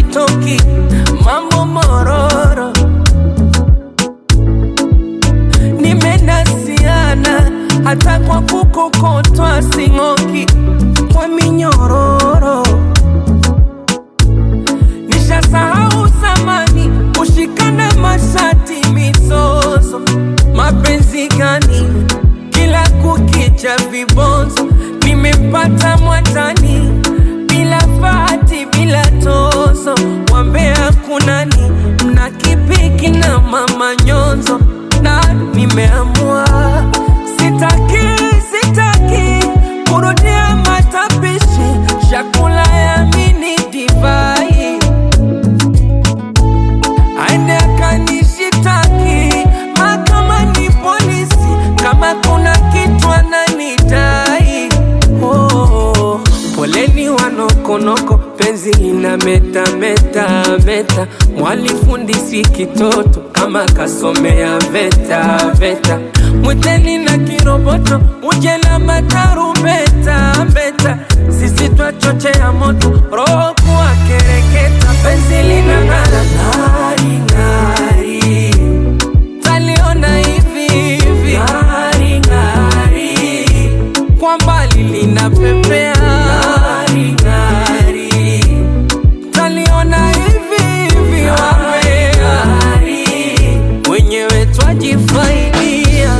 sitoki, mambo mororo, nimenasiana hata kwa kukokotwa sing'oki kwa minyororo, nishasahau zamani kushikana mashati mizozo, mapenzi gani kila kukicha vibonzo, nimepata mwatani bila fati bila tozo, wambea kunani mna kipiki na mama nyonzo, na nimeamua sitaki sitaki kurudia matapishi chakula ya mini divai aende akanishitaki mahakamani polisi kama kuna kitu ananidai oh, poleni wanokonoko penzi lina meta meta meta mwalifundisi kitoto kama kasomea veta veta mwiteni na kiroboto muje na matarumbeta mbeta sisi twachochea moto roho kuwa kereketa penzi lina ng'ara ng'ari ng'ari taliona hivi hivi ng'ari ng'ari kwa mbali linapepea ng'ari ng'ari taliona hivi hivi wambea wenyewe twajifaidia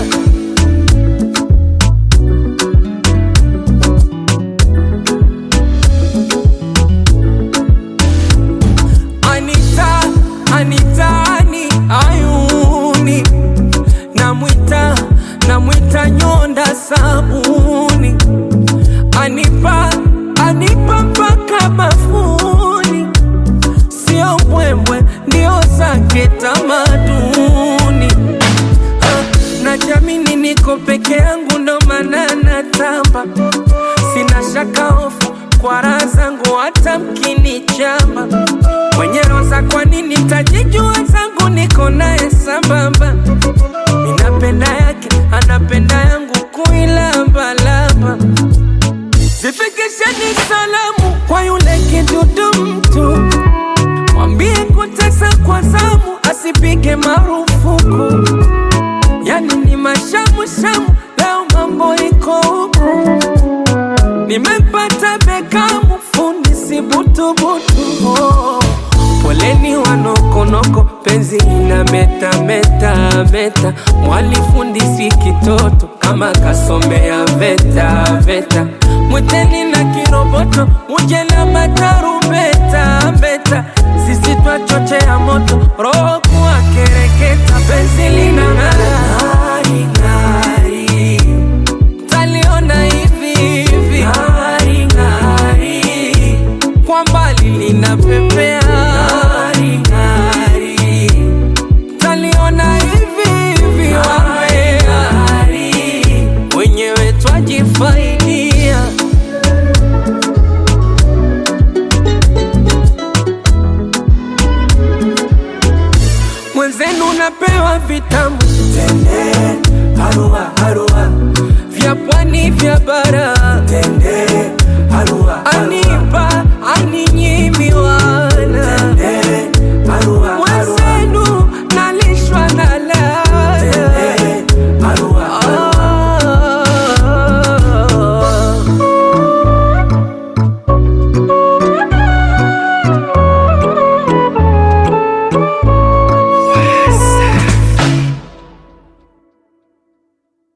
Anita, Anitani, ayuni namwita, namwita nyonda sabuni, anipa, anipa mpaka bafuni, sio mbwembwe, ndio zake tamaduni. Ah, Najamini niko peke yangu, ndo maana natamba, sina shaka hofu kwa raha zangu, hata mkinichamba mwenye roza, kwa nini tajijua zangu, niko naye sambamba, ninapenda yake, anapenda yangu, kuilambalamba zifikisheni salamu kwa yule kidudu mtu, mwambie kutesa kwa zamu, asipige marufuku. Yani ni mashamushamu, leo mambo iko huku, nimempata Bekamu, fundi si butubutu. Oh, poleni wanokonoko, penzi ina meta meta meta, mwalifundisi kitoto kama kasomea veta veta, mwiteni na kiroboto, muje na matarumbeta mbeta, sisi twachochea moto, roho kuwa kere